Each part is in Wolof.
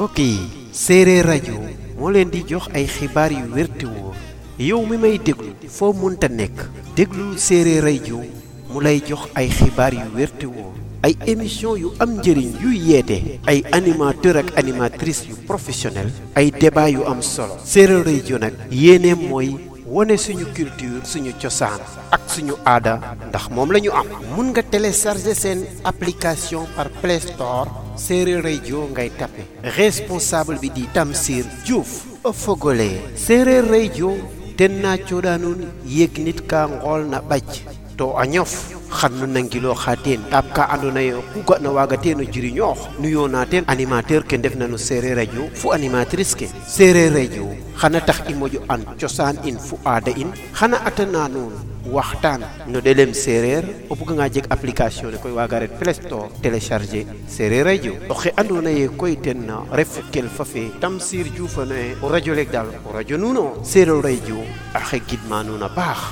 mbokk yi séeréer rajo moo leen di jox ay xibaar yu wér te wóor yow mi may déglu foo munta nekk déglul séeréer rajo mu lay jox ay xibaar yu wér te wóor ay émission yu am njëriñ yuy yeete ay animateur ak animatrice yu professionnel ay débat yu am solo séeréer rajo nag yéeneem mooy wone suñu culture suñu cosaan ak suñu aada ndax moom la ñu am mun nga télécharger seen application par Play Store séeréer rajo ngay tappe responsable bi di Tamsir Diouf o fogole séeréer rajo den na coɗanun yeg nit ka ngool na ɓac to a ñof xannu nangilo xa teen ɗaab ka andoona yee ku ga'na waaga teen o jiriñoox nuyoona teen animateur ke ndefna no séeréer radio fo animatrice ke séeréer radio xana tax i moƴo an cosaan in fo aada in xana atana nuun waxtaan no ɗelem séeréer o buganga jeg application ne koy waaga ret Play Store télécharger séeréer radio oxe andoona yee koy ten refu kelfa fe Tamsir Diouf ne o radio leeg daal o radio nuun o séeréer radio axe gidma nuun a paax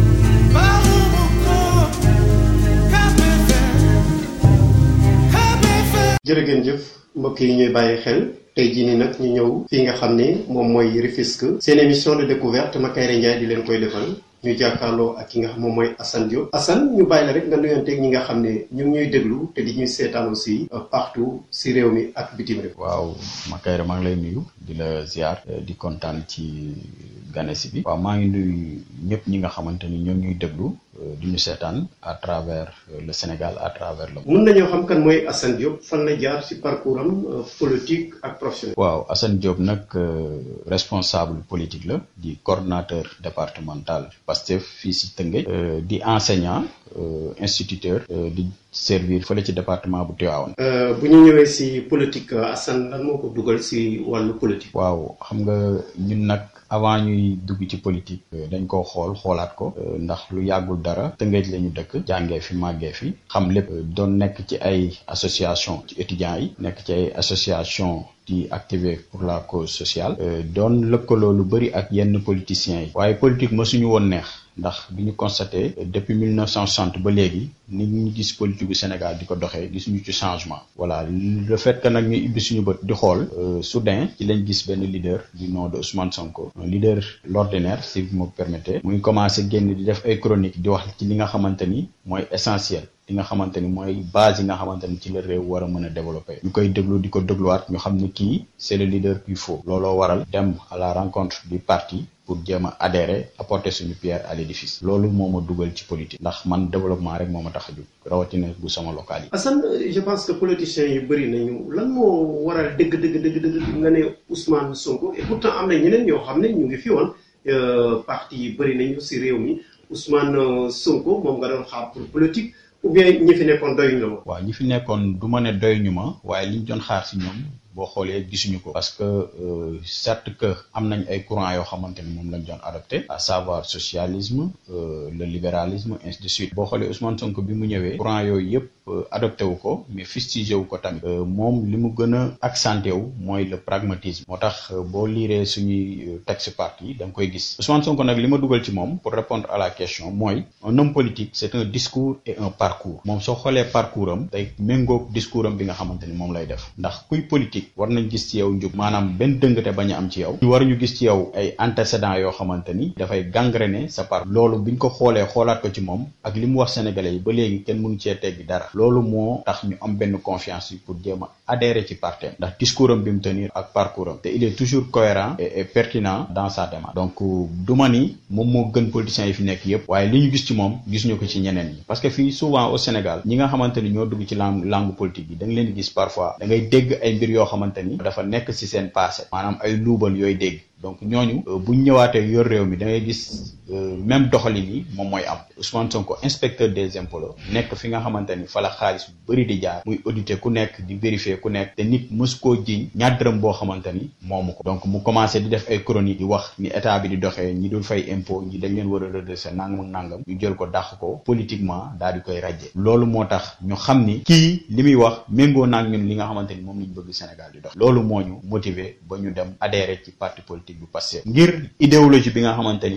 jërë ngeen jëf mbokk yi ñuy bàyyi xel tey jii nii nag ñu ñëw fii nga xam ne moom mooy Rufisque seen émission de découverte Makayre Ndiaye di leen koy defal ñu jàkkaarloo ak ki nga xam moom mooy Assane Diop Assane ñu bàyyi la rek nga nuyanteeg ñi nga xam ne ñu ngi ñuy déglu te di ñuy seetaan aussi partout si réew mi ak bitim réew. waaw Makayre maa ngi lay nuyu di la ziar di kontaan ci ganesi bi. waaw maa ngi nuyu ñëpp ñi nga xamante ni ñoo ñuy déglu. di ñu seetaan à travers le Sénégal à travers le monde. mun nañoo xam kan mooy Assane Diop fan la jaar ci parcours am politique ak professionnel. waaw Assane Diop nag responsable politique la di coordonnateur départemental Pastef fii ci Tëngéej. di enseignant instituteur di servir fële ci département bu Tivaouane. bu ñu ñëwee ci politique Assane lan moo ko dugal ci wàllu politique. waaw xam nga ñun nag. avant ñuy dugg ci politique dañ koo xool xoolaat ko ndax lu yàggul dara tëngéej la ñu dëkk jàngee fi màggee fi xam lépp doon nekk ci ay association ci étudiants yi nekk ci ay association di activer pour la cause sociale doon lëkkaloo lu bëri ak yenn politiciens yi waaye politique mësuñu woon neex ndax bi ñu constaté depuis 1960 ba léegi nit ñu gis politique bu Sénégal di ko doxee gisuñu ci changement voilà le fait que nag ñu ibbi suñu bët di xool soudain ci lañ gis benn leader du nom de Ousmane Sonko un leader l'ordinaire si vous me permettez muy commencé génn di def ay chronique di wax ci li nga xamante ni mooy essentiel li nga xamante ni mooy base yi nga xamante ni ci la réew war a mën a développer ñu koy déglu di ko dégluwaat ñu xam ne kii c'est le leader qu'il faut looloo waral dem à la rencontre du parti pour jéem a adhérer apporter suñu pierre à l'édifice loolu moo ma dugal ci politique ndax man développement rek moo ma tax a jóg rawatina bu sama local yi. Assane je pense que politiciens yi bëri nañu lan moo waral dëgg dëgg dëgg dëgg nga ne Ousmane Sonko et pourtant am na ñeneen ñoo xam ne ñu ngi fi woon parti yi bëri nañu si réew mi Ousmane Sonko moom nga doon xaar pour politique. ou bien ñi fi nekkoon doy ñu la waaw ñi fi nekkoon du ma ne doy ñu ma waaye liñ doon xaar si ñoom boo xoolee gisuñu ko parce que certes que am nañ ay courants yoo xamante ni moom lañ doon adopté à savoir socialisme le libéralisme ainsi de suite boo xoolee Ousmane Sonko bi mu ñëwee courant yooyu yëpp adopté wu ko mais fustigé wu ko tamit moom li mu gën a accenté wu mooy le pragmatisme moo tax boo liiree suñuy texte parti da nga koy gis Ousmane Sonko nag li ma dugal ci moom pour répondre à la question mooy un homme politique c'est un discours et un parcours moom soo xoolee parcours am day méngoog discours am bi nga xamante ni moom lay def ndax kuy politique war nañ gis ci yow njub maanaam benn dëngate bañ a am ci yow ñu war ñu gis ci yow ay antécédents yoo xamante ni dafay gangréner sa part loolu biñ ko xoolee xoolaat ko ci moom ak li mu wax sénégalais yi ba léegi kenn mënu cee teggi dara loolu moo tax ñu am benn confiance yi pour jéem a adhérer ci parti ndax discours am bi mu tenir ak parcours am te il est toujours cohérent et pertinent dans sa démarche donc du ma ni moom moo gën politiciens yi fi nekk yépp waaye li ñu gis ci moom gisuñu ko ci ñeneen ñi parce que fii souvent au Sénégal ñi nga xamante ni ñoo dugg ci langue langue politique yi da nga leen di gis parfois da ngay dégg ay mbir yoo xamante ni dafa nekk ci seen passé maanaam ay luubal yooyu dégg donc ñooñu buñ ñëwaatee yor réew mi da ngay gis même doxalin yi moom mooy am Ousmane Sonko inspecteur des impôts la nekk fi nga xamante ni fa la xaalis bu bëri di jaar muy auditer ku nekk di vérifier ku nekk te nit mës koo jiñ ñaar dërëm boo xamante ni moomu ko donc mu commencé di def ay chronique di wax ni état bi di doxee ñi dul fay impôt ñi dañ leen war a redresser nangam ak nangam ñu jël ko dàq ko politiquement daal di koy rajje loolu moo tax ñu xam ni kii li muy wax méngoo naag ñun li nga xamante ni moom lañ bëgg Sénégal di dox loolu moo ñu motiver ba ñu dem adhérer ci parti politique bu Pastef ngir idéologie bi nga xamante ni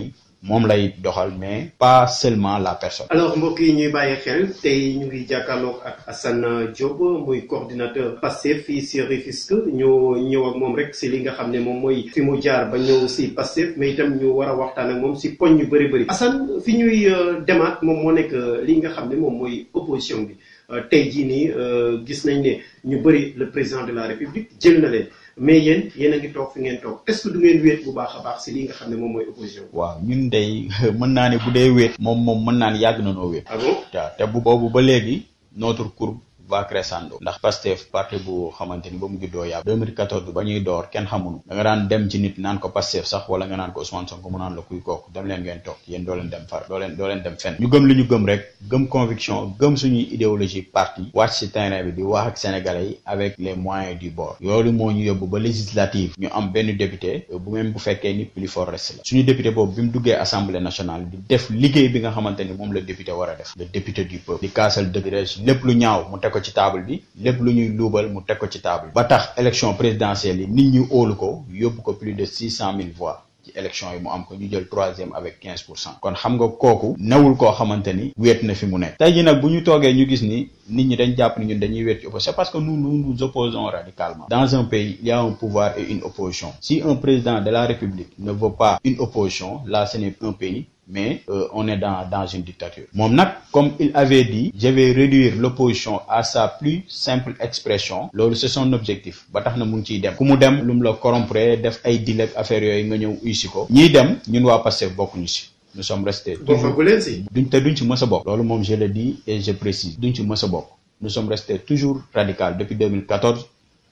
moom lay doxal mais pas seulement la personne. alors mbokk yi ñuy bàyyi xel tey ñu ngi jàkkaarloog ak Assane Diop muy coordinateur Pastef fii si Rufisque ñu ñëw ak moom rek si li nga xam ne moom mooy fi mu jaar ba ñëw si Pastef mais itam ñu war a waxtaan ak moom si poñ yu bëri bëri Assane fi ñuy demaat moom moo nekk li nga xam ne moom mooy opposition bi tey jii nii gis nañ ne ñu bëri le président de la République jël na leen mais yéen yéen a ngi toog fi ngeen toog est-ce que du ngeen wéet bu baax a baax si li nga xam ne moom mooy opposition waaw ñun day mën naa ne bu dee wéet moom moom mën naa ne yàgg na noo wéet ah bon waaw te bu boobu ba léegi notre courbe va crescendo ndax Pastef parti bu xamante ni ba mu juddoo yàgg 2014 ba ñuy door kenn xamunu da nga daan dem ci nit naan ko Pastef sax wala nga naan ko Ousmane Sonko mu naan la kuy kooku dem leen ngeen toog yéen doo leen dem far doo leen doo leen dem fenn ñu gëm li ñu gëm rek gëm conviction gëm suñuy idéologie parti wàcc ci terrain bi di wax ak sénégalais yi avec les moyens du bord loolu moo ñu yóbbu ba législative ñu am benn député bu même bu fekkee ni plus fort reste la suñu député boobu bi mu duggee assemblée nationale di def liggéey bi nga xamante ni moom la député war a def le député du peuple di kaasal dëgg lépp lu ñaaw mu teg ko ci table bi lépp lu ñuy luubal mu teg ko ci table ba tax élection présidentielle yi nit ñi óolu ko yóbbu ko plus de six cent mille voix ci élection yi mu am ko ñu jël troisième avec quinze pour cent kon xam nga kooku newul koo xamante ni wéet na fi mu nekk tey ji nag bu ñu toogee ñu gis ni nit ñi dañ jàpp ni ñun dañuy wéet ci opposition c'est parce que nous nous nous opposons radicalement dans un pays il y a un pouvoir et une opposition si un président de la République ne veut pas une opposition là ce n'est un pays mais euh, on est dans dans une dictature moom nag comme il avait dit je vais réduire l'opposition à sa plus simple expression loolu c'est son objectif ba tax na mu ngi ciy dem ku mu dem lu mu la corrompre def ay deal ak affaire yooyu nga ñëw uysi ko ñiy dem ñun waa Pastef bokkuñu si nous sommes restés bokkagu leen si duñ te duñ ci mës a bokk loolu moom je le dis et je précise duñ ci mës a bokk nous sommes restés toujours radical depuis 2014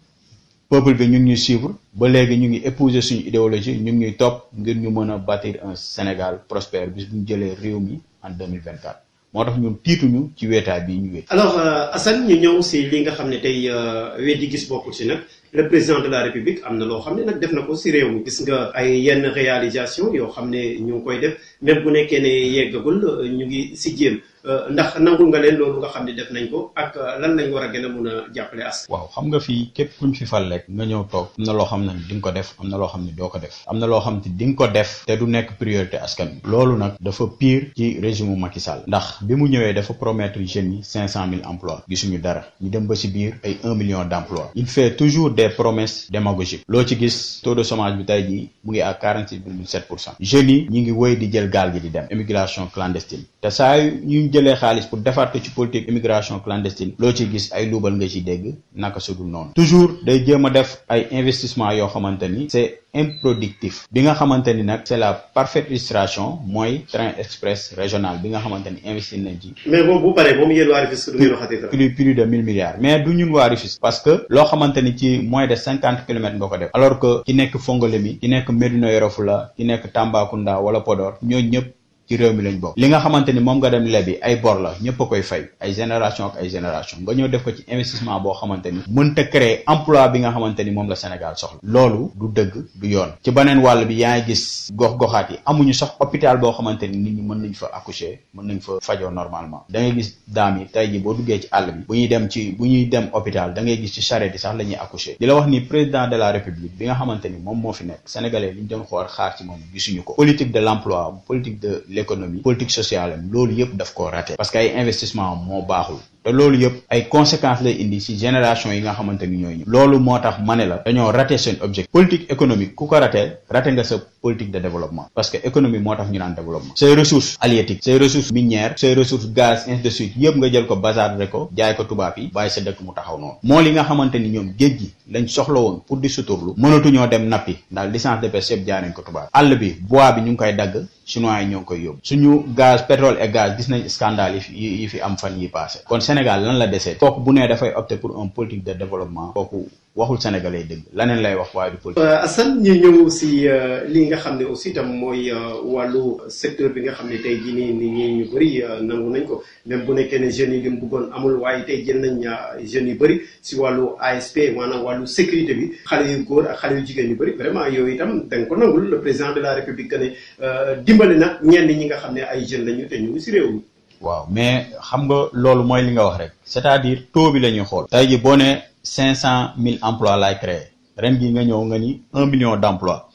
peuple bi ñu ngi ñuy suivre ba léegi ñu ngi épouser suñu idéologie ñu ngi ñuy topp ngir ñu mën a bâtir un Sénégal prospère bis bu ñu jëlee réew mi en 2024 moo tax ñun tiituñu ci weetaay bii ñu wéet alors Assane ñu ñëw si li nga xam ne tey weddi gis bokkul si nag le président de la république am na loo xam ne nag def na ko si réew mi gis nga ay yenn réalisation yoo xam ne ñu ngi koy def même bu nekkee ne yeggagul ñu ngi si jéem ndax nangul nga leen loolu nga xam ne def nañ ko ak lan lañ war a gën a mun a jàppale as waaw xam nga fii képp kuñ fi fal rek nga ñëw toog am na loo xam ne di nga ko def am na loo xam ne doo ko def am na loo xam ne di nga ko def te du nekk priorité askan bi loolu nag dafa pire ci régime Macky Sall ndax bi mu ñëwee dafa promettre jeunes yi cinq cent mille emplois gisuñu dara ñu dem ba si biir ay un million d'emplois il fait toujours des promesses démagogiques loo ci gis taux de chômage bi tey jii mu ngi à quarante six virgule sept pour cent jeunes yi ñu ngi woy di jël gaal gi di dem immigration clandestine te saa yu jëlee xaalis pour defaat ko ci politique immigration clandestine loo ci gis ay luubal nga ci dégg naka sudul noonu toujours day jéem a def ay investissement yoo xamante ni c'est improductif bi nga xamante ni nag c'est la parfaite illustration mooy train express régional bi nga xamante ni investir nañ ci mais moom bu paree moom yéen waa Rufisque du ngeen waxati dara plus plus de mille milliards mais du ñun waa Rufisque parce que loo xamante ni ci moins de cinquante kilomètres nga ko def alors que ki nekk Fongolemi ki nekk Médina Yoro Foulah ki nekk Tambacounda wala Podor ñooñu ñëpp ci réew mi lañ bokk li nga xamante ni moom nga dem lebi ay bor la ñëpp a koy fay ay génération ak ay génération nga ñëw def ko ci investissement boo xamante ni mënta créer emploi bi nga xamante ni moom la Sénégal soxla loolu du dëgg du yoon ci beneen wàll bi yaa ngi gis gox-goxaat yi amuñu sax hôpital boo xamante ni nit ñi mën nañ fa accoucher mën nañ fa fajoo normalement da ngay gis daam yi tey ji boo duggee ci àll bi bu ñuy dem ci bu ñuy dem hôpital da ngay gis ci charrette yi sax la ñuy accoucher di la wax ni président de la république bi nga xamante ni moom moo fi nekk sénégalais li ñu doon xool xaar ci moom gisuñu ko politique de l'emploi politique de l'économie politique sociale am loolu yëpp daf koo raté parce que ay investissement moo baaxul te loolu yëpp ay conséquences lay indi ci génération yi nga xamante ni ñooy ñëw loolu moo tax ma ne la dañoo raté seen objectif politique économique ku ko raté raté nga sa politique de développement parce que économie moo tax ñu naan développement say ressources halieutiques say ressources minières say ressources gaz ainsi de suite yëpp nga jël ko bazarder ko jaay ko tubaab yi bàyyi sa dëkk mu taxaw noonu moo li nga xamante ni ñoom géej gi lañ soxla woon pour di suturlu mënatuñoo dem nappi ndax licence de pêche yëpp jaay nañ ko tubaab àll bi bois bi ñu ngi koy dagg chinois yi ñoo ngi koy yóbbu suñu gaz pétrole et gaz gis nañ scandale yi fi yi fi am fan yi passé kon Sénégal lan la desee kooku bu nee dafay opter pour un politique de développement kooku waxul sénégalais dëgg laneen lay wax waaye du politique. Assane ñu ñëw si li nga xam ne aussi itam mooy wàllu secteur bi nga xam ne tey jii nii nit ñi ñu bëri nangu nañ ko même bu nekkee ne jeunes yi li mu bëggoon amul waaye tey jël nañ jeunes yu bëri si wàllu ASP maanaam wàllu sécurité bi xale yu góor ak xale yu jigéen yu bëri vraiment yooyu itam da nga ko nangul le président de la république que ne dimbali na ñenn ñi nga xam ne ay jeunes lañu te ñu ngi si réew mi. waaw mais xam nga loolu mooy li nga wax rek c'est-à-dire taux bi la ñuy xool. tey ji boo nee cinq cent mille emplois laay créer ren gi nga ñëw nga ni un million d'emplois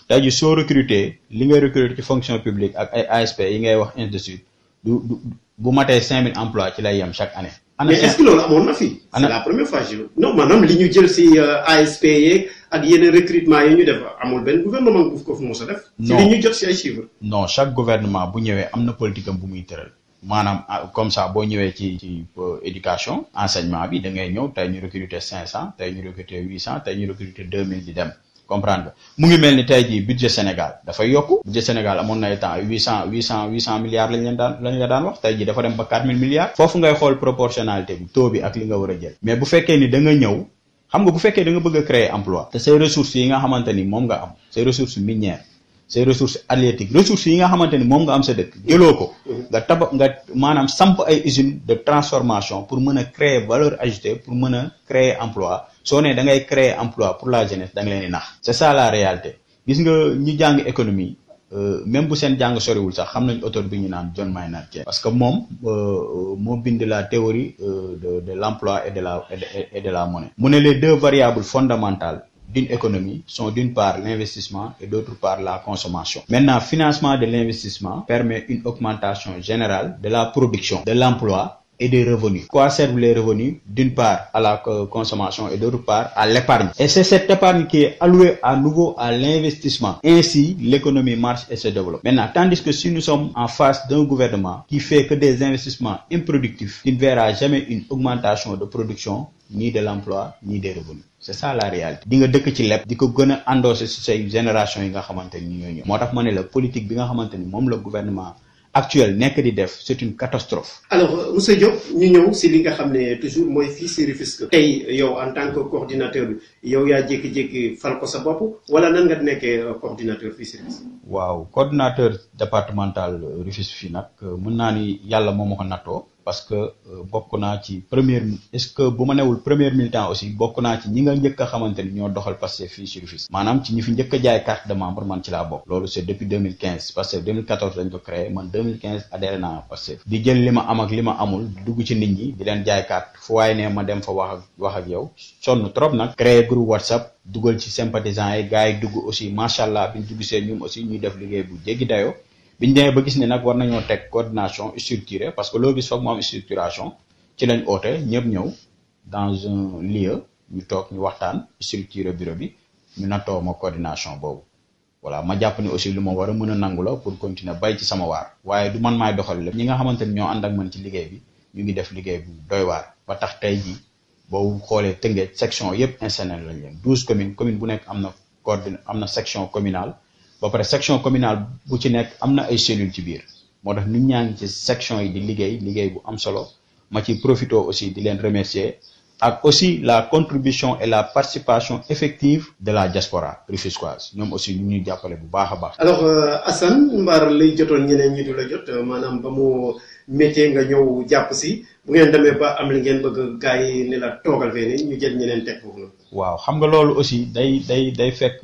tey ji soo recruter li ngay recruter ci fonction publique ak ay ASP yi ngay wax ainsi de suite du du bu matee cinq mille emplois ci lay yem chaque année. mais est-ce que loolu amoon na fi. c'est la première fois je non maanaam li ñu jël si ASP yeeg ak yeneen recrutement yi ñu def amul benn gouvernement bu ko fi mos a def. non si li ñu jot si ay chiffres. non chaque gouvernement bu ñëwee am na politique am bu muy tëral. maanaam comme ça boo ñëwee ci ci éducation enseignement bi da ngay ñëw tey ñu recruter cinq cent tey ñu recruter huit cent tey ñu recruter deux mille di dem comprendre nga mu ngi mel ni tey jii budget Sénégal dafay yokku budget Sénégal amoon na ay temps huit cent huit cent huit cent milliards lañ leen daan lañ la daan wax tey jii dafa dem ba quatre mille milliards foofu ngay xool proportionnalité bi taux bi ak li nga war a jël mais bu fekkee ni da nga ñëw xam nga bu fekkee da nga bëgg a créer emploi te say ressources yi nga xamante ni moom nga am say ressources minières ces ressources halieutiques ressources yi nga xamante ni moom nga am sa dëkk jëloo ko nga taba nga maanaam samp ay usines de transformation pour mën a créer valeur ajoutée pour mën a créer emploi soo nee da ngay créer emploi pour la jeunesse da nga leen di nax c'est ça la réalité gis nga ñi jàng économie même bu seen jàng soriwul sax xam nañ auteur bi ñu naan John Maynard Keynes parce que moom moo bind la théorie de de l'emploi et de la et de la monnaie mu ne les deux variables fondamentales d'une économie sont d'une part l'investissement et d'autre part la consommation. Maintenant, financement de l'investissement permet une augmentation générale de la production, de l'emploi et des revenus. Quoi servent les revenus D'une part à la consommation et d'autre part à l'épargne. Et c'est cette épargne qui est allouée à nouveau à l'investissement. Ainsi, l'économie marche et se développe. Maintenant, tandis que si nous sommes en face d'un gouvernement qui fait que des investissements improductifs, qui ne verra jamais une augmentation de production, ni de l'emploi, ni des revenus. c'est ça la réalité di nga dëkk ci lépp di ko gën a endossé si say génération yi nga xamante ni ñooy ñëw moo tax ma ne la politique bi nga xamante ni moom la gouvernement actuel nekk di def c'est une catastrophe alors monsieur Diop ñu ñëw si li nga xam ne toujours mooy fii si Rufisque tey yow en tant que coordinateur bi yow yaa jékki-jékki fal ko sa bopp wala nan nga nekkee coordinateur fii si Rufisque waaw coordinateur départemental Rufisque fii nag mën naa ni yàlla moo ma ko nattoo parce que bokk naa ci première est-ce que bu ma newul premier militant aussi bokk naa ci ñi nga njëkk a xamante ni ñoo doxal Pastef fii ci Rufisque maanaam ci ñi fi njëkk a jaay carte de membre man ci laa bokk loolu c'est depuis 2015 Pastef 2014 dañ ko créé man 2015 adhéré naa Pastef di jël li ma am ak li ma amul dugg ci nit ñi di leen jaay carte fu waaye ne ma dem fa wax ak wax ak yow sonn trop nag créé groupe WhatsApp dugal ci sympathisants yi gars yi dugg aussi macha allah biñ dugg seen ñoom aussi ñuy def liggéey bu jéggi dayoo biñ demee ba gis ne nag war nañoo teg coordination structurée parce que loo gis foog mu am structuration ci lañ oote ñëpp ñëw dans un lieu ñu toog ñu waxtaan structuré bureau bi ñu nattoo ma coordination boobu voilà ma jàpp ni aussi lu ma war a mën a nangu la pour continuer bay ci sama waar waaye du man maay doxal lépp ñi nga xamante ni ñoo ànd ak man ci liggéey bi ñu ngi def liggéey bu doy waar ba tax tey ji boo xoolee Tëngéej section yëpp installé lañ leen douze communes commune bu nekk am na coordine am na section communale ba pare section communale bu ci nekk am na ay cellules ci biir moo tax nit ñaa ngi ci section yi di liggéey liggéey bu am solo ma ci profité aussi di leen remercier ak aussi la contribution et la participation effective de la diaspora rufisquoise ñoom aussi ñu ñuy jàppale bu baax a baax. alors Assane mbaar lay jotoon ñeneen ñi du la jot maanaam ba mu métier nga ñëw jàpp si bu ngeen demee ba am li ngeen bëgg gars yi ne la toogal fee ni ñu jël ñeneen teg foofu noonu. waaw xam nga loolu aussi day day day fekk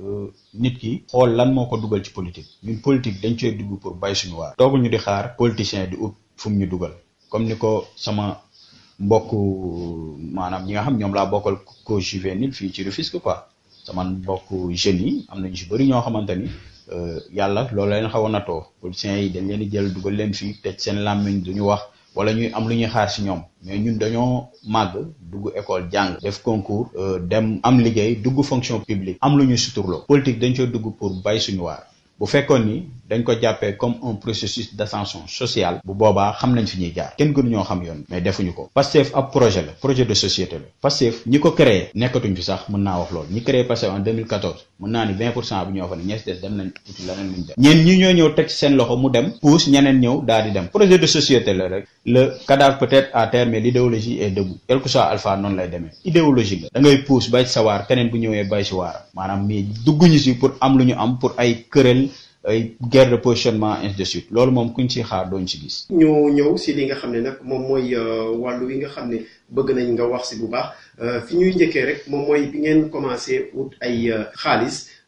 nit ki xool lan moo ko dugal ci politique ñun politique dañ cee dugg pour bay suñu waar. tooguñu di xaar politicien di ut fu mu ñu dugal comme ni ko sama mbokk maanaam ñi nga xam ñoom laa bokkal ko juvénile fii ci Rufisque quoi sama mbokk jeunes yi am na ñu si bëri ñoo xamante ni yàlla loolu leen xaw a natoo politiciens yi dañ leen di jël dugal leen fii tëj seen làmmiñ duñu wax wala ñuy am lu ñuy xaar si ñoom mais ñun dañoo màgg dugg école jàng def concours dem am liggéey dugg fonction publique am lu ñuy suturloo politique dañ coo dugg pour bay suñu waar bu fekkoon ni dañ ko jàppee comme un processus d'ascension sociale bu boobaa xam nañ fi ñuy jaar kenn gënu ñoo xam yoon mais defuñu ko Pastef ab projet la projet de société la Pastef ñi ko créé nekkatuñ fi sax mën naa wax loolu ñi créé Pastef en 2014 mën naa ni 20 pour cent bi ñoo fa ne ñees des dem nañ uti leneen luñ dem ñeen ñi ñoo ñëw teg seen loxo mu dem pousse ñeneen ñëw daal di dem projet de société la rek le cadavre peut-être à terre mais l'idéologie est debout quel que soit alpha noonu lay demee idéologie la da ngay pousse bay ci sa waar keneen bu ñëwee bay ci waaram maanaam mais dugguñu si pour am lu ñu am pour ay kërel ay guerre de positionnement ainsi de suite loolu moom kuñ ci xaar dooñ ci gis. ñu ñëw si li nga xam ne nag moom mooy wàllu wi nga xam ne bëgg nañ nga wax si bu baax fi ñuy njëkkee rek moom mooy bi ngeen commencé ut ay xaalis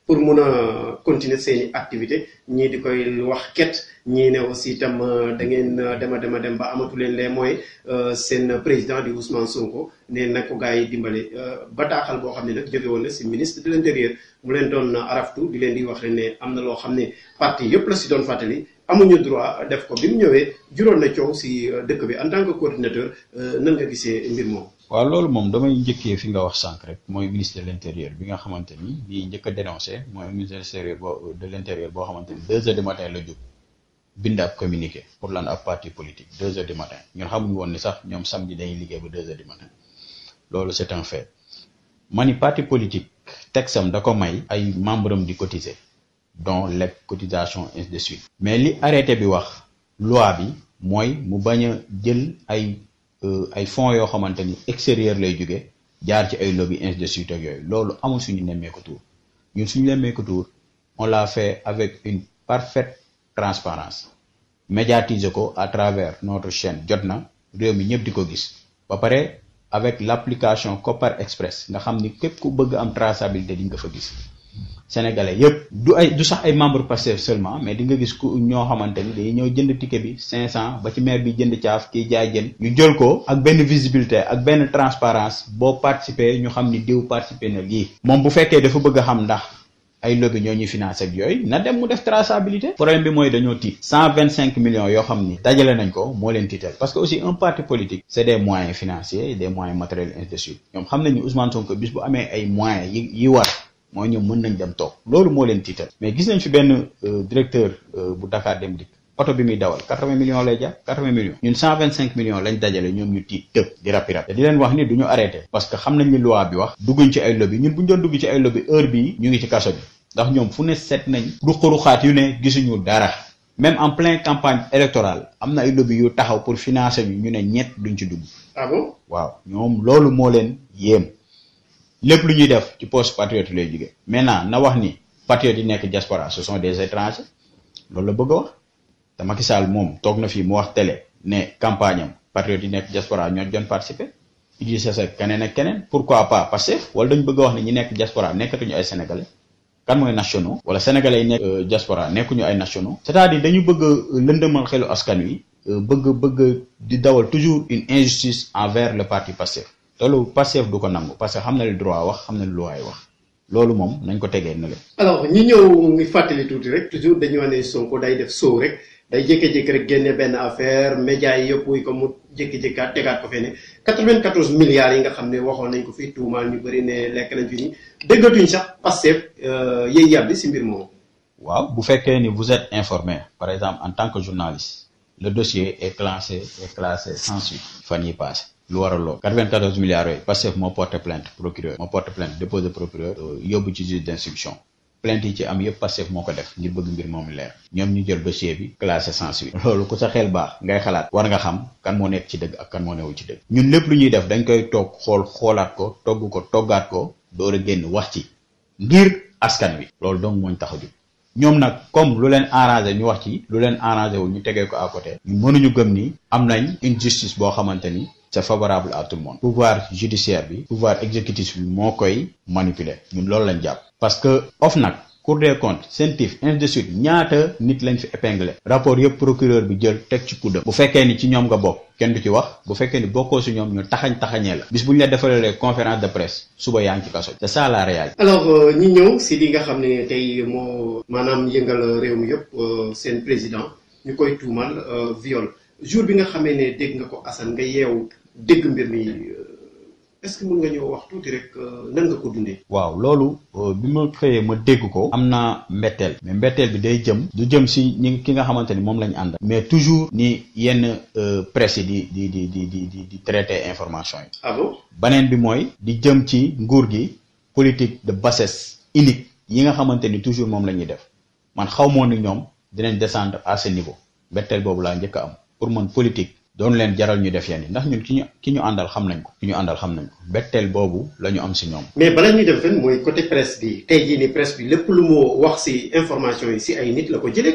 pour mun a continuer seeni activité ñii di koy wax ket ñii ne aussi itam da ngeen dema dema dem ba amatu leen les moyens seen président di Ousmane Sonko ne na ko gars yi dimbale bataaxal boo xam ne nag jóge woon na si ministre de l'intérieur mu leen doon araftu di leen di wax ne am na loo xam ne parti yëpp la si doon fàttali amuñu droit def ko bi mu ñëwee juróon na coow si dëkk bi en tant que coordinateur nan nga gisee mbir moom. waaw loolu moom damay njëkkee fi nga wax sànq rek mooy ministre de l'intérieur bi nga xamante ni lii njëkk a dénoncé mooy ministre de l'intérieur boo xamante ni deux heures du matin la jóg bind ab communiqué pour lan ab parti politique deux heures du matin ñun xamuñu woon ni sax ñoom samedi dañuy liggéey ba deux heures du matin loolu c'est un fait ma ni parti politique texam da ko may ay membre am di cotiser dont les cotisations ainsi de suite mais li arrêté bi wax loi bi mooy mu bañ a jël ay ay fonds yoo xamante ni extérieur lay jóge jaar ci ay lobby ainsi de suite ak yooyu loolu amul suñu nemmeeku tour ñun suñu nemmeeku tour on l'a fait avec une parfaite transparence médiatiser ko à travers notre chaîne jot na réew mi ñëpp di ko gis ba pare avec l'application Copar Express nga xam ni képp ku bëgg am traçabilité di nga fa gis sénégalais yëpp du ay du sax ay membre Pastef seulement mais di nga gis ku ñoo xamante ni dañuy ñëw jënd ticket bi 500 ba ci maire bi jënd caaf kii jaay jën ñu jël ko ak benn visibilité ak benn transparence boo participer ñu xam ni diw participer na lii moom bu fekkee dafa bëgg a xam ndax ay lobby ñoo ñuy financé ak yooyu na dem mu def traçabilité problème bi mooy dañoo tiit 125 millions yoo xam ni dajale nañ ko moo leen tiital parce que aussi un parti politique c'est des moyens financiers des moyens matériels ainsi de suite ñoom xam nañ ni Ousmane Sonko bis bu amee ay moyens yi yi war mooy ñoom mën nañ dem toog loolu moo leen tiital mais gis nañ fi benn directeur bu Dakar Dem Dikk oto bi muy dawal 80 millions lay jar 80 millions ñun 125 millions lañ dajale ñoom ñu tiit tëb di rapi rap te di leen wax ni du ñu arrêté parce que xam nañ ni loi bi wax dugguñ ci ay lobby ñun bu ñu doon dugg ci ay lobby heure bii ñu ngi ci kaso bi ndax ñoom fu ne seet nañ ruqaruxaat yu ne gisuñu dara même en pleine campagne électorale am na ay lobby yu taxaw pour financer ñu ñu ne ñett duñ ci dugg ah bon waaw ñoom loolu moo leen yéem lépp lu ñuy def ci poste patriote lay jóge maintenant na wax ni patriotes yi nekk diaspora ce sont des étrangers loolu la bëgg a wax te Macky Sall moom toog na fii mu wax télé ne campagne am patriotes yi nekk diaspora ñoo doon participer Idrissa Seck keneen ak keneen pourquoi pas Pastef wala dañ bëgg a wax ne ñi nekk diaspora nekkatuñu ay sénégalais kan mooy nationaux wala sénégalais yi nekk diaspora nekkuñu ay nationaux c'est-à-dire dañu bëgg a lëndëmal xelu askan wi bëgg bëgg di dawal toujours une injustice envers le parti Pastef loolu Pastef du ko nangu parce que xam na lu droit wax xam na lu loi wax loolu moom nañ ko tegee na leen alors ñi ñëw ngi fàttali tuuti rek toujours dañu wax ne Sonko day def soow rek day jékki-jékki rek génne benn affaire médias yi yëpp wuy ko mu jékki-jékkaat tegaat ko fee ne 94 milliards yi nga xam ne waxoon nañ ko fii tuumaal ñu bëri ne lekk nañ fi ni déggatuñ sax Pastef yéy yàbbi si mbir moomu waaw bu fekkee ni vous êtes informé par exemple en tant que journaliste le dossier est classé est classé sans suite fan yi passé lu waral lool 94 milliards yooyu Pastef moo porté plainte procureur moo porté plainte déposé procureur yóbbu ci juge d'instruction plainte yi ci am yëpp Pastef moo ko def ngir bëgg mbir moomu leer ñoom ñu jël dossier bi classé sans suite loolu ku sa xel baax ngay xalaat war nga xam kan moo nekk ci dëgg ak kan moo newul ci dëgg ñun lépp lu ñuy def dañ koy toog xool xoolaat ko togg ko toggaat ko door a génn wax ci ngir askan wi loolu donc mooñ tax a jóg ñoom nag comme lu leen arrangé ñu wax ci lu leen arrangé wu ñu tegee ko à côté ñu mënuñu gëm ni am nañ une justice boo xamante ni c'est favorable à tout le monde pouvoir judiciaire bi pouvoir exécutif bi moo koy manipuler ñun loolu lañ jàpp parce que OFNAC Cour des comptes CENTIF ainsi de suite ñaata nit lañ fi épinglé rapport yëpp procureur bi jël teg ci kuddam bu fekkee ni ci ñoom nga bokk kenn du ci wax bu fekkee ni bokkoo si ñoom ñu taxañ taxañee la bis bu ñu la defalee conférence de presse suba yaa ngi ci kaso c'est ça la réalité alors ñi ñëw si li nga xam ne tey moo maanaam yëngal réew mi yëpp seen président ñu koy tuumal viol jour bi nga xamee ne dégg nga ko Assane nga yeew dégg mbir mi est-ce que mën nga ñëw wax tuuti rek nan nga ko dundee. waaw loolu bi ma xëyee ma dégg ko. am na mbetteel. mais mbetteel bi day jëm. du jëm si ñi ki nga xamante ni moom la ñu àndal. mais toujours ni yenn presse yi di di di di di di traiter information yi. ah bon. beneen bi mooy. di jëm ci nguur gi politique de bassesse unique yi nga xamante ni toujours moom la ñuy def man xaw moo ni ñoom dinañ descendre à ce niveau mbetteel boobu laa njëkk a am pour man politique. doon leen jaral ñu def yenn yi ndax ñun ki ñu ki ñu àndal xam nañ ko ki ñu àndal xam nañ ko betteel boobu la ñu am si ñoom. mais bala ñuy dem fenn mooy côté presse bi tey jii ni presse bi lépp lu mu wax si information yi si ay nit la ko jëlee quand même.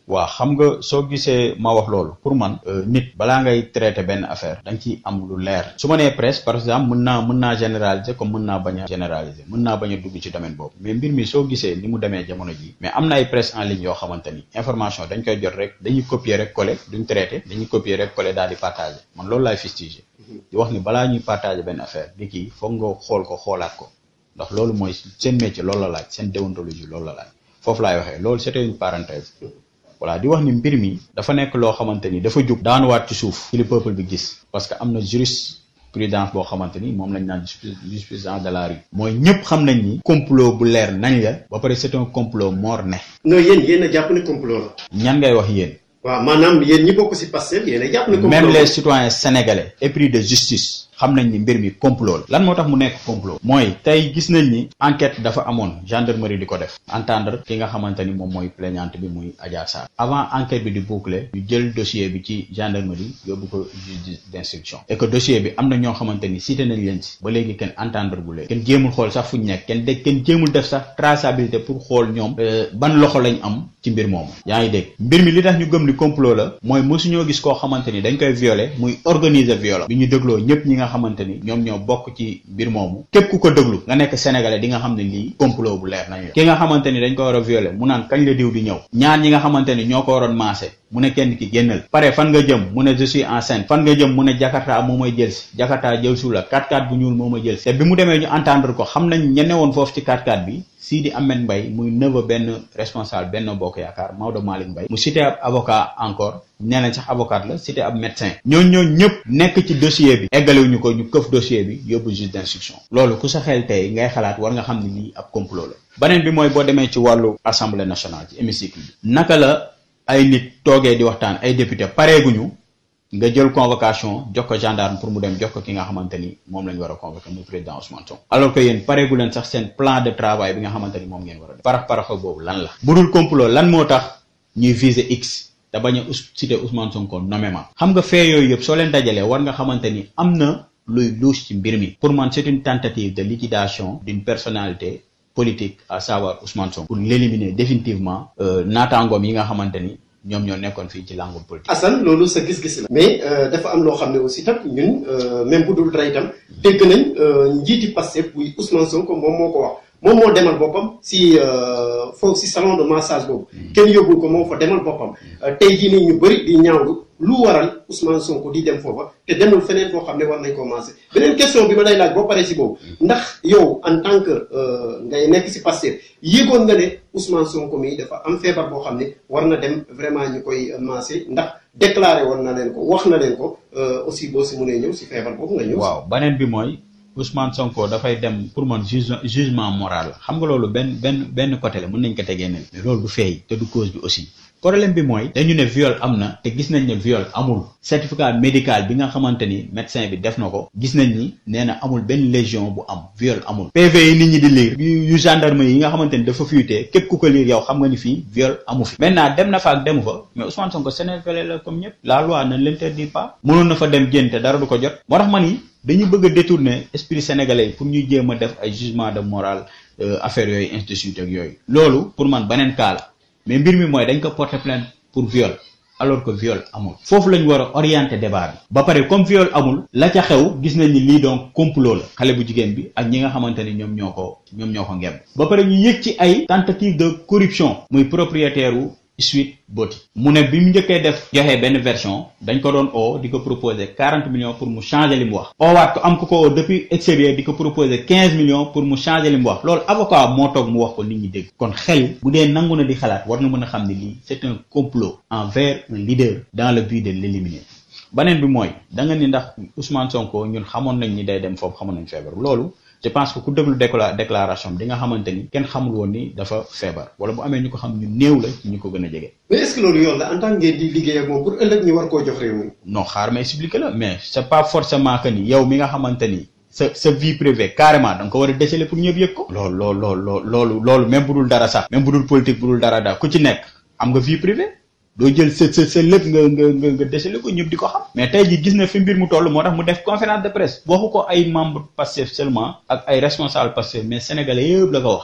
waaw xam nga soo gisee ma wax loolu pour man nit balaa ngay traiter benn affaire da nga ciy am lu leer su ma nee presse par exemple mën naa mën naa généraliser comme mën naa bañ a généraliser mën naa bañ a dugg ci domaine boobu mais mbir mi soo gisee ni mu demee jamono ji mais am na ay presse en ligne yoo xamante ni information dañ koy jot rek dañuy copier rek coller duñ traiter dañuy copier rek coller daal di partager man loolu laay fustiger di wax ni balaa ñuy partager benn affaire di kii foog nga xool ko xoolaat ko ndax loolu mooy seen métier loolu la laaj seen déontologie loolu la laaj foofu laay waxee loolu c'était une parenthèse voilà di wax ni mbir mi dafa nekk loo xamante ni dafa jug daanuwaat ci suuf ci li peuple bi gis parce que am na jurisprudence boo xamante ni moom lañ naan jurisprudence de la rue mooy ñëpp xam nañ ni complot bu leer nañ la ba pare c'est un complot mort-né non yéen yéen a jàpp ne complot la. ñan ngay wax yéen waaw maanaam yéen ñi bokk ci Pastef yéen a jàpp ne complot même la. les citoyens sénégalais épris de justice xam nañ ni mbir mi complot la lan moo tax mu nekk complot mooy tey gis nañ ni enquête dafa amoon gendarmerie di ko def entendre ki nga xamante ni moom mooy plaignante bi muy Adja Sarr avant enquête bi di boucler ñu jël dossier bi ci gendarmerie yóbbu ko juge d'instruction et que dossier bi am na ñoo xamante ni cité nañ leen ci ba léegi kenn entendre bu leen kenn jéemul xool sax fu ñu nekk kenn de kenn jéemul def sax traçabilité pour xool ñoom ban loxo lañ am ci mbir moomu yaa ngi dégg mbir mi li tax ñu gëm ni complot la mooy mosuñoo gis koo xamante ni dañ koy violer muy organiser viol bi ñu dégloo ñëpp ñi nga xamante ni ñoom ñoo bokk ci mbir moomu képp ku ko déglu nga nekk sénégalais di nga xam ne lii complot bu leer nañ la ki nga xamante ni dañ ko war a violer mu naan kañ la diw di ñëw ñaar ñi nga xamante ni ñoo ko waroon maase mu ne kenn ki génnal pare fan nga jëm mu ne je suis enceinte fan nga jëm mu ne Jakarta moo may jël si Jakarta jël su la 4x4 bu ñuul moo may jël si te bi mu demee ñu entendre ko xam nañ ñene woon foofu ci 4x4 bi Sidi Ahmed Mbaye muy neveu benn responsable benn bokk yaakaar Maodo Malick Mbaye mu cité ab avocat encore nee nañ sax avocat la cité ab médecin ñooñ ñooñ ñëpp nekk ci dossier bi eggaliwuñu ko ñu këf dossier bi yóbbu juge d'instruction loolu ku sa xel tey ngay xalaat war nga xam ne lii ab complot la beneen bi mooy boo demee ci wàllu assemblée nationale ci hémicycle bi naka la ay nit toogee di waxtaan ay député pareeguñu nga jël convocation jox ko gendarme pour mu dem jox ko ki nga xamante ni moom la ñu war a convoquer muy président Ousmane Sonko alors que yéen pareegu leen sax seen plan de travail bi nga xamante ni moom ngeen war a def parax paraxa boobu lan la bu dul complot lan moo tax ñuy viser x te bañ a citer Ousmane Sonko nommément xam nga fee yooyu yëpp soo leen dajalee war nga xamante ni am na luy louche ci mbir mi pour man c'est une tentative de liquidation d'une personnalité politique à savoir Ousmane Sonko pour l'éliminer définitivement naataangoom yi nga xamante ni ñoom ñoo nekkoon fii ci langue politique. Assane loolu sa gis-gis la. mais dafa am loo xam ne aussi tam ñun même bu dul dara itam dégg nañ njiiti Pastef buy Ousmane Sonko moom moo ko wax moom moo demal boppam si foofu si salon de massage boobu. kenn yóbbul ko moom fa demal boppam. tey jii nii ñu bëri di ñaawlu lu waral Ousmane Sonko di dem foofa te demul feneen foo xam ne war nañ koo massé beneen question bi ma lay laaj boo paree si boobu ndax yow en tant que ngay nekk si Pastef yéegoon nga ne Ousmane Sonko mi dafa am feebar boo xam ne war na dem vraiment ñu koy massé ndax déclaré woon na leen ko wax na leen ko aussi boo si mënee ñëw si feebar boobu nga ñëw. waaw beneen bi mooy Ousmane Sonko dafay dem pour man juge jugement moral la xam nga loolu benn benn benn côté la mën nañ ko tegee ne mais loolu du feey te du cause bi aussi problème bi mooy dañu ne viol am na te gis nañ ne viol amul certificat médical bi nga xamante ni médecin bi def na ko gis nañ ni nee na amul benn légion bu am viol amul PV yi nit ñi di lire yu gendarme yi nga xamante ni dafa fuité képp ku ko lire yow xam nga ni fii viol amu fi maintenant dem na fa ak demu fa mais Ousmane Sonko sénégalais la comme ñëpp la loi ne l'interdit pas mënoon na fa dem génn te dara du ko jot moo tax ma ni dañu bëgg a détourner esprit sénégalais yi pour ñuy jéem a def ay jugement de morale affaire yooyu institut ak yooyu loolu pour man beneen cas la mais mbir mi mooy dañ ko porter plainte pour viol alors que viol amul foofu lañ war a orienter débat bi ba pare comme viol amul la ca xew gis nañ ni lii donc complot la xale bu jigéen bi ak ñi nga xamante ni ñoom ñoo ko ñoom ñoo ko ngemb ba pare ñu yëg ci ay tentative de corruption muy propriétaire wu Sweet Beauty mu ne bi mu njëkkee def joxe benn version dañ ko doon oo di ko proposer quarante millions pour mu changer li mu wax oowaat ko am ko ko oo depuis extérieur di ko proposer quinze millions pour mu changer li mu wax loolu avocat moo toog mu wax ko nit ñi dégg kon xel bu dee nangu na di xalaat war na mën a xam ne lii c'est un complot envers un leader dans le but de l'éliminer beneen bi mooy da nga ni ndax Ousmane Sonko ñun xamoon nañ ni day dem foofu xamoon nañ feebar loolu je pense que ku déglu décla déclaration bi di nga xamante ni kenn xamul woon ni dafa feebar wala bu amee ñu ko xam ñu néew la ci ñu ko gën a jege. mais est-ce que loolu yoon la en tant que ngeen di liggéey ak moom pour ëllëg ñu war koo jox réew mi. non xaar ma expliquer la mais c'est pas forcément que ni yow mi nga xamante ni sa sa vie privée carrément da nga ko war a déceler pour ñëpp yëg ko. loolu loolu loolu loolu loolu même bu dul dara sax. même bu dul politique bu dul dara daal ku ci nekk am nga vie privée. doo jël sa sa sa lépp nga nga nga nga décelé ko ñëpp di ko xam mais tey jii gis na fi mbir mu toll moo tax mu def conférence de presse waxu ko ay membre Pastef seulement ak ay responsable Pastef mais sénégalais yëpp la ko wax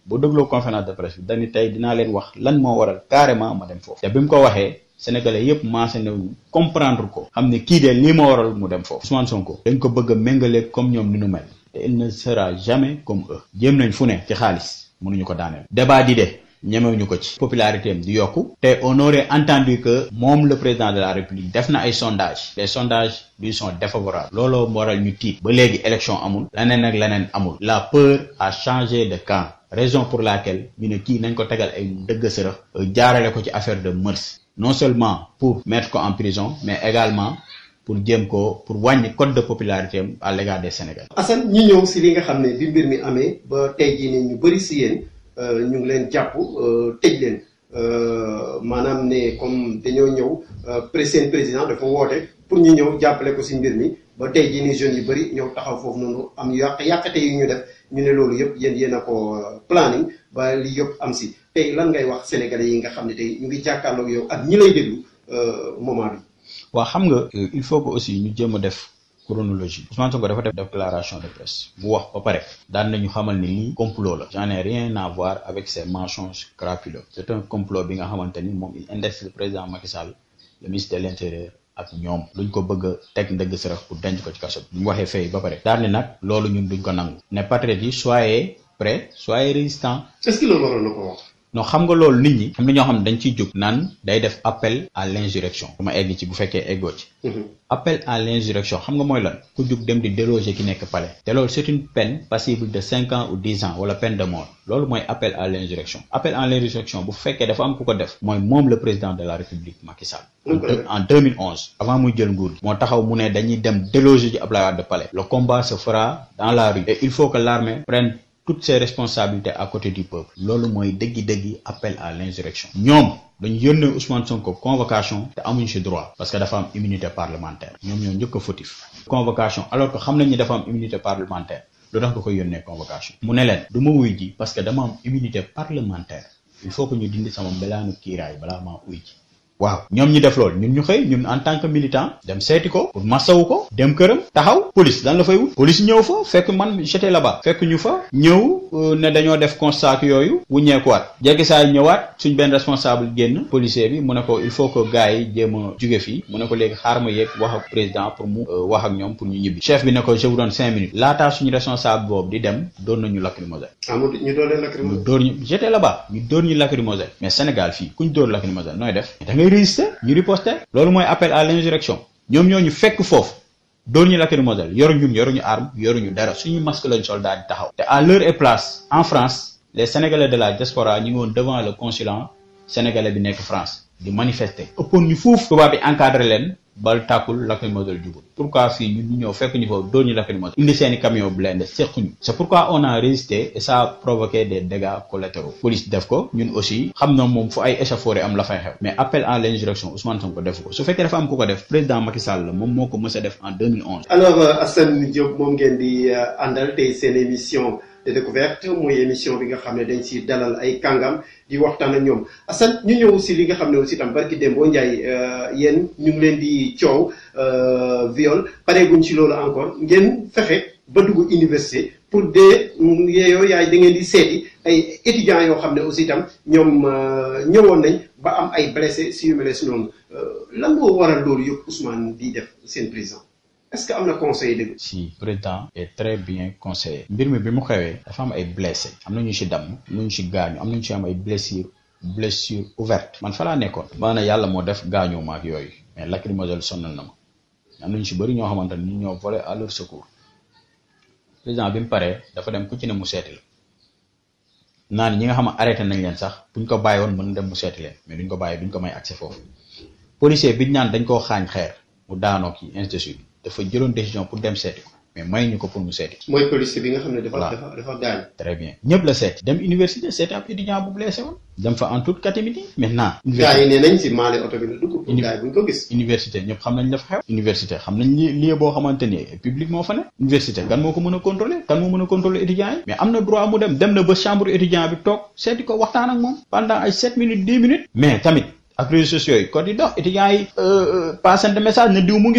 boo dégloo conférence de presse bi dañu tey dinaa leen wax lan moo waral carrément ma dem foofu te bi mu ko waxee sénégalais yépp maase na comprendre ko xam ne kii de lii ma waral mu dem foofu Ousmane Sonko dañ ko bëgg a méngale comme ñoom ni nu mel te il ne sera jamais comme eux jéem nañ fu ne ci xaalis mënuñu ko daaneel débat di de ñemewuñu ko ci popularité am di yokku te on aurait entendu que moom le président de la république def na ay sondages les sondages lui sont défavorables looloo waral ñu tiit ba léegi élection amul leneen ak leneen amul la peur a changé de camp raison pour laquelle ñu ne kii nañ ko tegal ay dëgg sërëx jaarale ko ci affaire de mœurs non seulement pour mettre ko en prison mais également pour jéem ko pour wàññi code de popularité am à l'égard des Sénégalais. Assane ñi ñëw si li nga xam ne bi mbir mi amee ba tey jii nii ñu bëri si yéen ñu ngi leen jàpp tëj leen maanaam ne comme dañoo ñëw seen président dafa woote pour ñu ñëw jàppale ko si mbir mi ba tey jii nii jeunes yu bëri ñëw taxaw foofu noonu am yàq yàqate yu ñu def ñu ne loolu yëpp yéen yéen a ko planning ba li yëpp am si tey lan ngay wax sénégalais yi nga xam ne tey ñu ngi jàkkaarloog yow ak ñi lay déglu moment bi. waaw xam nga il faut que aussi ñu jéem a def chronologie Ousmane Sonko dafa def déclaration de presse bu wax ba pare daan nañu xamal ni lii complot la j'en ai rien à voir avec ces mensonges crapuleux c'est un complot bi nga xamante ni moom il indexe le président Macky Sall le ministre de l'intérieur ak ñoom luñ ko bëgg a teg ndëgg sërëx pour denc ko ci kaso bi mu waxee fay ba pare daan ni nag loolu ñun duñ ko nangu ne patriotes yi soyez prêts soyez résistants est-ce que loolu waroon na ko wax. non xam nga loolu nit ñi am na ñoo xam ne dañ ciy jóg naan day def appel à l'insurrection dama egg ci bu fekkee eggoo ci appel à l'insurrection xam nga mooy lan ku jóg dem di déloger ki nekk palais te loolu c'est une peine passible de cinq ans ou dix ans wala peine de mort loolu mooy appel à l'insurrection appel à l'insurrection bu fekkee dafa am ku ko def mooy moom le président de la république Macky Sall en 2011 avant muy jël nguur gi moo taxaw mu ne dañuy dem déloger ji Abdoulaye Wade palais le combat se fera dans la rue et il faut que l'armée prenne toutes ses responsabilités à côté du peuple loolu mooy dëggi-dëggi appel à l'insurrection ñoom dañu yónnee Ousmane Sonko convocation te amuñu ci droit parce que dafa am immunité parlementaire ñoom ñoo njëkk a fautif convocation alors que xam nañ ni dafa am immunité parlementaire lu tax nga koy yónnee convocation mu ne leen du ma wuy ji parce que dama am immunité parlementaire il faut que ñu dindi sama mbelaanu kiiraay balaa maa uy ji waaw ñoom ñi def loolu ñun ñu xëy ñun en tant que militant dem seeti ko pour masawu ko dem këram taxaw police lan la fay wut police ñëw fa fekk man j'étais là-bas fekk ñu fa ñëw ne dañoo def constat yooyu wuññeekuwaat jéggi saa yi ñëwaat suñ benn responsable génn policier bi mu ne ko il faut que gars yi jéem a jóge fii mu ne ko léegi xaar ma yéeg wax ak président pour mu wax ak ñoom pour ñu ñibbi chef bi ne ko je vous donne cinq minutes laataa suñu responsable boobu di dem doon nañu lacrymogène ah mu ñu doon leen ñu lacrymogène. dóor ñu j'étais là-bas ñu dóor ñu lacrymogène mais Sénégal fii kuñ dóor lacrymogène nooy def da ngay résister ñu riposter loolu mooy appel à l'insurrection ñoom ñoo ñu fekk foofu dóor ñu lacrymogène yoruñu ñun yoruñu arme yoruñu dara suñu masque lañ soldat di taxaw te à l'heure et place en France les Sénégalais de la diaspora ñu ngi woon devant le consulat sénégalais bi nekk France di manifester ëppoon ñu foofu tubaab bi encadré leen bal tàkkul lacrymogène jubul pourquoi fii ñun ñu ñëw fekk ñu foofu dóor ñu lacrymogène indi seeni camion blindé sequñu c'est pourquoi on a résisté et ça a provoqué des dégâts collatéraux police def ko ñun aussi xam na moom fu ay échauffourées am la fay xew mais appel à l'insurrection Ousmane Sonko def ko su fekkee dafa am ku ko def président Macky Sall la moom moo ko mës a def en 2011 alors euh, Assane Diop moom ngeen di euh, àndal tey seen émission de découverte mooy émission bi nga xam ne dañ si dalal ay kàngam di waxtaan ak ñoom Assane ñu ñëw si li nga xam ne aussi tam barki Dembo Ndiaye euh, yéen ñu ngi leen di coow euh, viol pareeguñ ci loolu encore ngeen fexe ba dugg université pour de yeeyoo yaay da ngeen di seeti ay étudiants yoo xam ne aussi tam ñoom euh, ñëwoon nañ ba am ay blessés si yu mel si noonu Euh, lan moo waral loolu yëpp Ousmane di def seen président est-ce que am na conseil dëgg. si président est très bien conseillé mbir mi bi mu xewee dafa am ay blessé am na ñu si damm am na ñu si gaañu am na ñu si am ay blessures blessure ouverte man fa laa nekkoon maanaam yàlla moo def gaañoo ma ak yooyu mais lacrymogène sonnal na ma am na ñu si bëri ñoo xamante ni ñoo volé à leur secours président bi mu paree dafa dem ku ci ne mu seeti la naa ni ñi nga xam ne arrêté nañ leen sax buñ ko bàyyi woon mën na dem mu seeti leen mais duñ ko bàyyi duñ ko may accès foofu policier biñ naan dañ koo xaañ xeer mu daanoo ki ainsi de suite dafa jëloon décision pour dem seeti ko mais may ñu ko pour mu seeti mooy policier bi nga xam ne dafa Voilà. dafa dafa gaañ. très bien ñëpp la seeti dem université seeti ab étudiant bu blessé woon dem fa en toute catimité maintenant gars yi nee nañ si maale oto bi la dugg. pour Uni- gars yi buñ ko gis. université ñëpp xam nañ la fa xew université xam nañ li lieu boo xamante ni public moo fa ne université kan moo ko mën a contrôler kan moo mën a contrôler étudiants yi mais am na droit mu dem dem na ba chambre étudiant bi toog seeti ko waxtaan ak moom pendant ay sept minutes dix minutes mais tamit ak réseaux sociaux yi kon di dox étudiants yi passante message ne diw mu ngi fi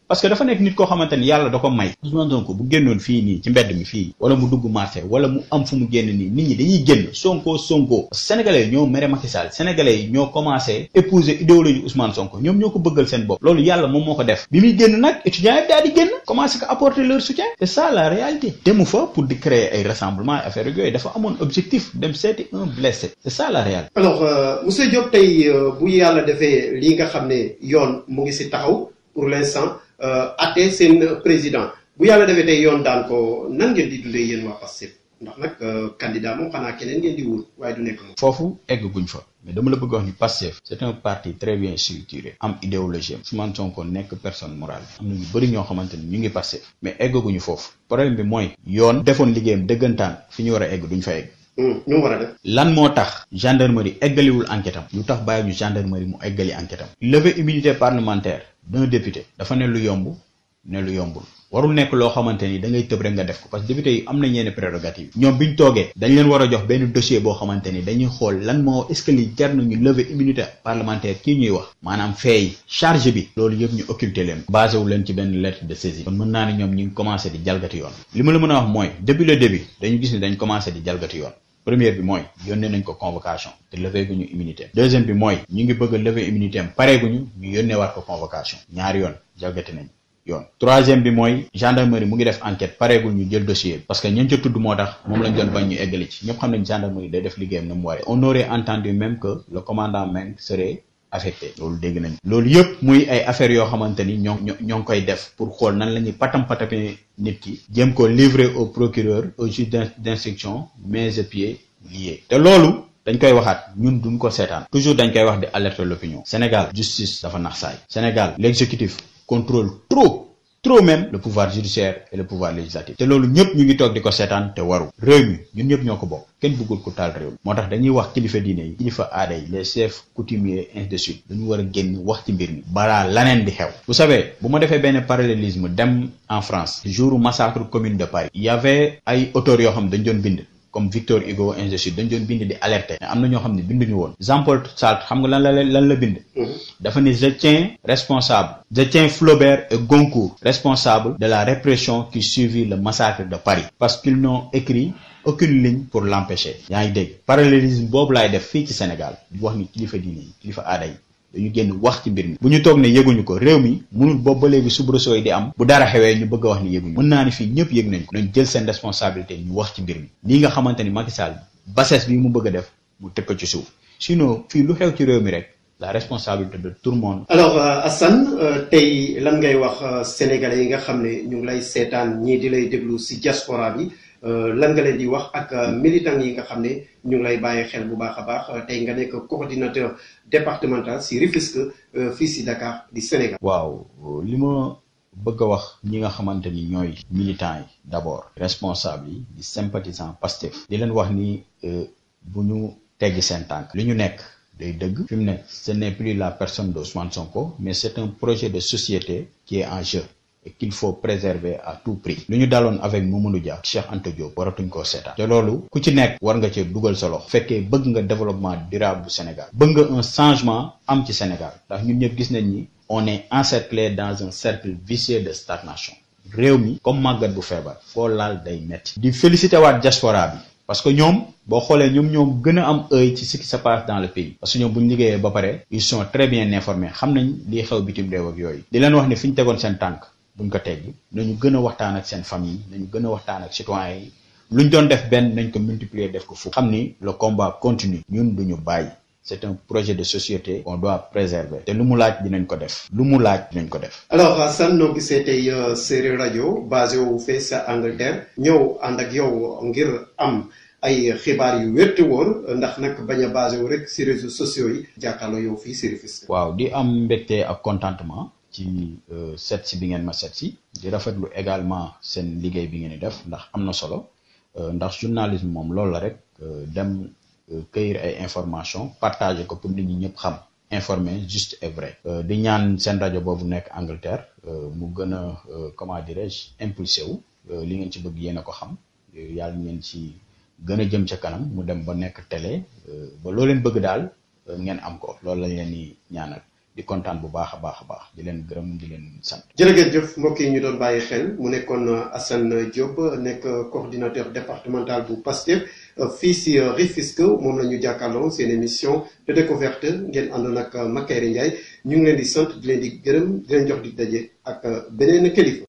parce que dafa nekk nit koo xamante ni yàlla da ko may Ousmane Sonko bu génnoon fii nii ci mbedd mi fii wala mu dugg marché wala mu am fu mu génn nii nit ñi dañuy génn Sonko Sonko sénégalais yi ñoo mere Macky Sall sénégalais yi ñoo commencé épouser idéologie Ousmane Sonko ñoom ñoo ko bëggal seen bopp loolu yàlla moom moo ko def bi muy génn nag étudiants yi daal di génn commencé ko apporter leur soutien c'est ça la réalité demu fa pour di créer ay rassemblement affaire yooyu dafa amoon objectif dem seeti un blessé c'est ça la réalité alors monsieur Diop tey bu yàlla defee lii nga xam ne yoon mu ngi si taxaw pour l'instant atte seen président bu yàlla defee tey yoon daan ko nan ngeen di dundee yéen waa Pastef ndax nag candidat moom xanaa keneen ngeen di wut waaye du nekk moom. foofu egg guñ fa mais dama la bëgg wax ni Pastef c'est un parti très bien structuré am idéologie am Ousmane Sonko nekk personne morale am na ñu bëri ñoo xamante ni ñu ngi Pastef mais eggaguñu foofu problème bi mooy yoon defoon liggéeyam dëggantaan fi ñu war a egg duñ fa egg. ñu war a def. lan moo tax gendarmerie eggaliwul enquête am lu tax bàyyi ñu gendarmerie mu eggali enquête am lever immunité parlementaire d'un député dafa ne lu yomb ne lu yombul warul nekk loo xamante ni da ngay tëb rek nga def ko parce que député yi am nañ yenn prérogative ñoom biñ toogee dañ leen war a jox benn dossier boo xamante ni dañuy xool lan moo est-ce que li jar nañu lever immunité parlementaire kii ñuy wax maanaam feey charge bi loolu yëpp ñu occulter leen basé wu leen ci benn lettre de saisie kon mën naa ne ñoom ñu ngi commencé di jalgati yoon li ma la mën a wax mooy depuis le début dañu gis ni dañ commencé di jalgati yoon première bi mooy yónnee nañ ko convocation te levé guñu immunité deuxième bi mooy ñu ngi bëgg a lever immunité am pare guñu ñu yónnee waat ko convocation ñaari yoon jalgati nañ yoon troisième bi mooy gendarmerie mu ngi def enquête pareegul ñu jël dossier bi parce que ñeen ca tudd moo tax moom lañ doon bañ ñu eggali ci ñëpp xam nañ gendarmerie day def liggéeyam na mu waree on aurait entendu même que le commandant Meng serait affecté loolu dégg nañ loolu yëpp muy ay affaires yoo xamante ni ñoo ñoo ngi koy def pour xool nan la ñuy patam patame nit ki jéem ko livrer au procureur au juge d'instruction mains et pieds liés te loolu dañ koy waxaat ñun duñ ko seetaan toujours dañ koy wax di alerter l'opinion Sénégal justice dafa nax saay Sénégal l'exécutif contrôle trop trop même le pouvoir judiciaire et le pouvoir législatif te loolu ñëpp ñu ngi toog di ko seetaan te waru réew mi ñun ñëpp ñoo ko bokk kenn bëggul ko taal réew mi moo tax dañuy wax kilifa diine yi kilifa aada yi les chefs coutumiers ainsi de suite dañu war a génn wax ci mbir mi balaa laneen di xew vous savez bu ma defee benn parallélisme dem en France jour massacre commune de Paris il y avait ay auteurs yoo xam dañ doon bind comme Victor Hugo ainsi de suite dañ doon bind di alerter am na ñoo xam ne binduñu woon Jean-Paul Sartre xam nga lan la lan la bind dafa ne je tiens responsable je tiens Flaubert et Goncourt responsable de la répression qui suivit le massacre de Paris parce qu'ils n'ont écrit aucune ligne pour l'empêcher yaa ngi dégg parallélisme boobu laay def fii ci Sénégal di wax ni kilifa diine yi kilifa aada yi dañu génn wax ci mbir mi bu ñu toog ne yëguñu ko réew mi mënul boobu ba léegi soubresaut yi di am bu dara xewee ñu bëgg a wax ni yëguñu mën naa ni fii ñëpp yëg nañ ko nañ jël seen responsabilité ñu wax ci mbir mi lii nga xamante ni Macky Sall bassesse bi mu bëgg a def mu teg ko ci suuf sinon fii lu xew ci réew mi rek la responsabilité de tout le monde. alors Assane tey lan ngay wax sénégalais yi nga xam ne ñu ngi lay seetaan ñii di lay déglu si diaspora bi lan nga leen di wax ak militants yi nga xam ne ñu ngi lay bàyyi xel bu baax a baax tey nga nekk coordinateur départemental si Rufisque fii si Dakar di Sénégal. waaw li ma bëgg a wax ñi nga xamante ni ñooy militants yi d'abord responsable yi di sympathisant Pastef di leen wax ni bu ñu teggi seen tànk li ñu nekk. day dëgg fi mu ne ce n'est plus la personne d'Ousmane Sonko mais c'est un projet de société qui est en jeu et qu'il faut préserver à tout prix lu ñu daloon avec Mamadou Dia Cheikh Anta Diop waratuñ koo seetaan te loolu ku ci nekk war nga ci dugal sa loxo fekkee bëgg nga développement durable bu Sénégal bëgg nga un changement am ci Sénégal ndax ñun ñëpp gis nañ ni on est encerclé dans un cercle vicieux de stagnation réew mi comme màggat bu feebar foo laal day metti di féliciter waat diaspora bi parce que ñoom boo xoolee ñoom ñoom gën a am œil ci ce qui se passe dans le pays parce que ñoom bu ñu liggéeyee ba pare ils sont très bien informés xam nañ lii xew bitim réew ak yooyu di leen wax ne fi ñu tegoon seen tànk buñ ko teggi nañu gën a waxtaan ak seen famille nañu gën a waxtaan ak citoyens yi luñ doon def benn nañ ko multiplier def ko fukk xam ni le combat continue ñun duñu bàyyi c'est un projet de société qu'on doit préserver te lu mu laaj dinañ ko def lu mu laaj dinañ ko def alors Assane noo gisee tey Séeréer rajo basé wu fee sa Angleterre ñëw ànd ak yow ngir am ay xibaar yu wér te wóor ndax nag bañ a basé wu rek ci réseaux sociaux yi jàkkaarloo yow fii ci Rufisque. waaw di am mbégte ak contentement ci set si bi ngeen ma set si di rafetlu également seen liggéey bi ngeen di def ndax am na solo ndax journalisme moom loolu la rek dem cueillir ay information partager ko pour nit ñi ñëpp xam informer juste et vrai di ñaan seen rajo boobu nekk Angleterre mu gën a comment dirais-je impulsé wu li ngeen ci bëgg yéen a ko xam yàlla ngeen ci gën a jëm ca kanam mu dem ba nekk télé ba loo leen bëgg daal ngeen am ko loolu lañ leen di ñaanal di kontaan bu baax a baax a baax di leen gërëm di leen sant. jërëjëf mbokk yi ñu doon bàyyi xel mu nekkoon Assane Diop nekk coordinateur départemental bu PASTEF fii si Rufisque moom la ñu jàkkaarloo seen émission de découverte ngeen àndoon ak Makayre Ndiaye ñu ngi leen di sant di leen di gërëm di leen jox di daje ak beneen kilifa.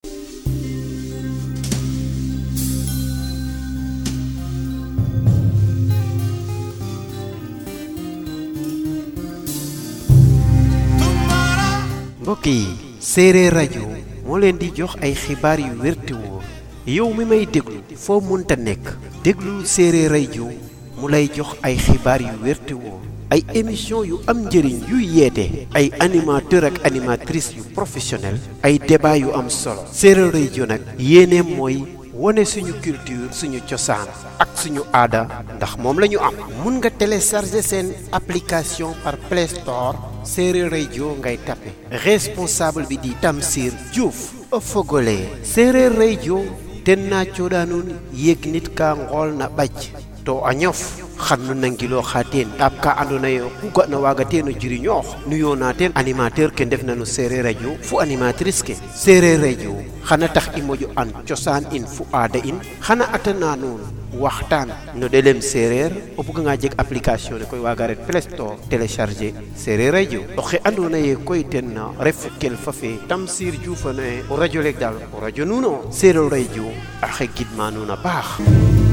mbokk yi séeréer rajo moo leen di jox ay xibaar yu wér te wóor yow mi may déglu foo munta nekk déglul séeréer rajo mu lay jox ay xibaar yu wér te wóor ay émission yu am njëriñ yuy yeete ay animateur ak animatrice yu professionnel ay débat yu am solo séeréer rajo nag yéeneem mooy wone suñu culture suñu cosaan ak suñu aada ndax moom la ñu am mun nga télécharger seen application par Play Store séeréer rajo ngay tapé responsable bi di Tamsir Diouf o fogole séeréer rajo ten na coɗanun yeg nit ka ngool na ɓac to a ñof xannu nangilo xa teen ɗaab ka andoona yee ku ga'na waaga teen o jiriñoox nuyoona teen animateur ke ndefna no séeréer radio fo animatrice ke séeréer radio xana tax i moƴo an cosaan in fu aada in xana atana nuun waxtaan no ɗelem séeréer o buganga jeg application ne koy waaga ret Play Store télécharger séeréer radio oxe andoona yee koy ten ref kelfa fe Tamsir Diouf o radio leeg daal o radio nuun o séeréer radio axe gidma nuun a paax